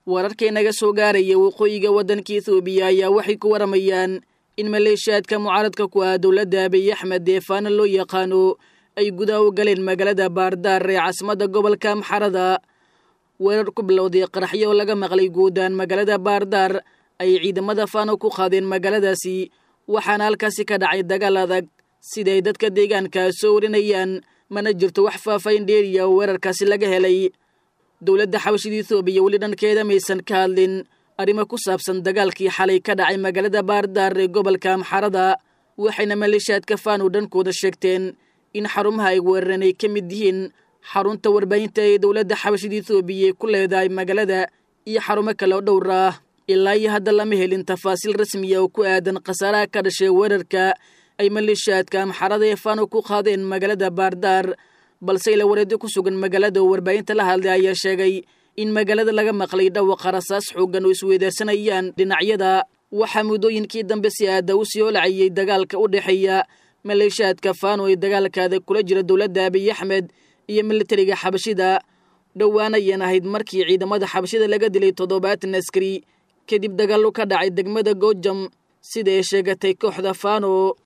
wararkay naga soo gaaraya waqooyiga waddanka ethoobiya ayaa waxay ku waramayaan in maleeshiyaadka mucaaradka ku ah dowladda abiy axmed ee faana loo yaqaano ay gudaha u galeen magaalada baardaar ee caasimadda gobolka amxarada weerar ku bilowday qaraxyo oo laga maqlay guudaan magaalada baardaar ay ciidamada faano ku qaadeen magaaladaasi waxaana halkaasi ka dhacay dagaal adag siday dadka deegaanka soo warinayaan mana jirto wax faafayn dheeriya oo weerarkaasi laga helay dowladda xabashida ethoobiya weli dhankeeda maysan ka hadlin arrimo ku saabsan dagaalkii xalay ka dhacay magaalada baardaar ee gobolka amxarada waxayna maleeshiyaadka faano dhankooda sheegteen in xarumaha ay weerareen ay ka mid yihiin xarunta warbaahinta ee dowladda xabashida ethoobiya ee ku leedahay magaalada iyo xarumo kale oo dhowr ah ilaa iyo hadda lama helin tafaasiil rasmiya oo ku aadan khasaaraha ka dhashay weerarka ay maleeshiyaadka amxarada ee faano ku qaadeen magaalada baardaar balse ila wareedyo ku sugan magaalada oo warbaahinta la hadlay ayaa sheegay in magaalada laga maqlay dhawaqa rasaas xooggan oo isweydaarsanayaan dhinacyada waxaa muddooyinkii dambe si aada u sii holacayay dagaalka u dhexeeya maleeshiyaadka faano ee dagaalkaada kula jira dowladda abiy axmed iyo militariga xabashida dhowaan ayaan ahayd markii ciidamada xabashida laga dilay toddobaatan askari kadib dagaallo ka dhacay degmada goojam sida ay sheegatay kooxda faano